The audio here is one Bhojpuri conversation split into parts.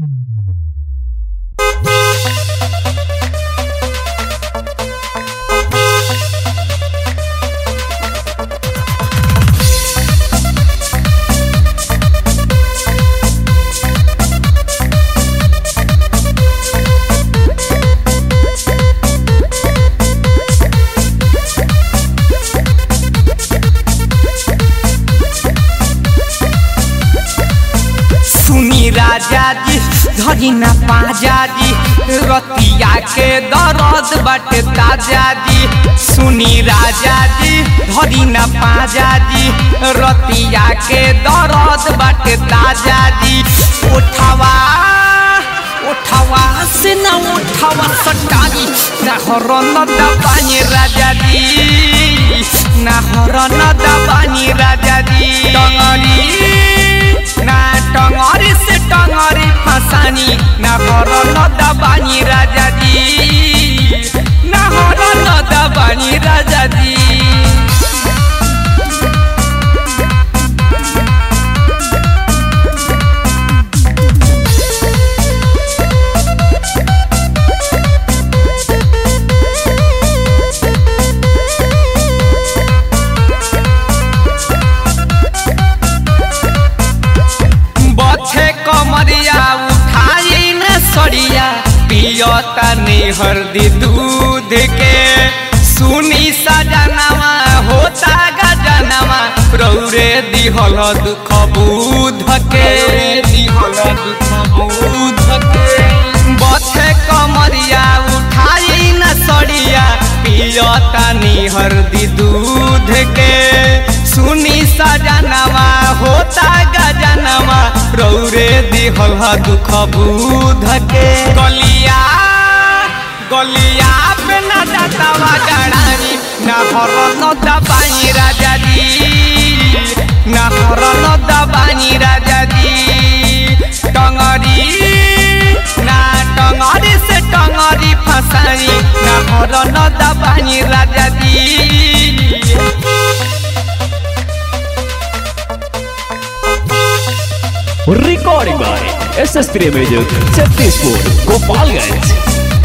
धरी ना पाजा जी रतिया के दर्द बाटे ताजा जी सुनी राजा जी धरी ना पाजा जी रतिया के दर्द बाटे ताजा जी उठवा उठवा से ना उठवा सटाई ना हरन दबानी राजा जी ना हरन दबानी राजा जी टंगरी ना टंगरी से टंगरी फसानी ना हरन दबानी राजा जी ना हरन दबानी राजा जी बछे कमरिया उठाई न सड़िया पियता हरदी दूध के सुनी सजनवा होता गजनवा रौरे दिहल दुख बुध के दिहल दुख बुध के बछे कमरिया उठाई न सड़िया पियता हरदी दूध के सुनी सजनवा होता गजनवा रौरे दिहल दुख बुध के गलिया गलिया पे न जातावा गड़ानी ना हरन दबाई राजा जी ना हरन दबाई राजा जी टंगरी ना टंगरी से टंगरी फसाई ना हरन दबाई राजा जी recording by S S Priya music Chhatisapur Gopalganj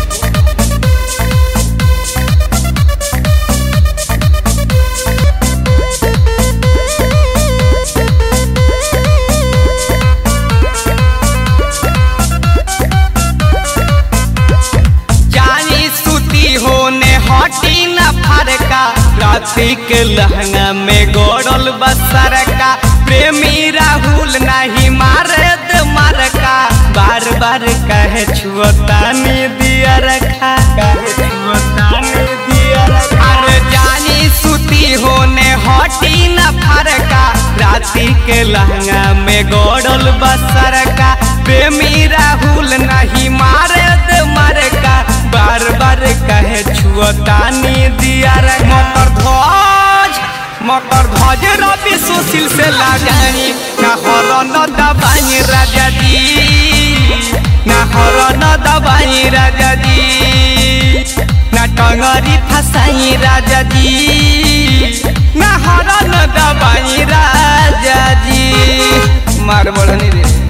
जानी सुती होने हटी न फरका राती के लहंगा में गोड़ल बसरका प्रेमी राहुल नहीं मारे द मरका बार बार कहे छुअतानी दिया रखा कहे छुअतानी दिया रखा अरे जानी सुती होने हटी न फरका राती के लहंगा में गोड़ल बसरका प्रेमी राहुल नहीं मारे द मरका बार बार कहे छुअतानी दिया रे मकर ध्वज मकर ध्वज रवि सुशील से लाजानी ना हरन दबाई राजा जी ना हरन दबाई राजा जी ना टंगरी फसाई राजा जी ना हरन दबाई राजा जी मार बढ़नी रे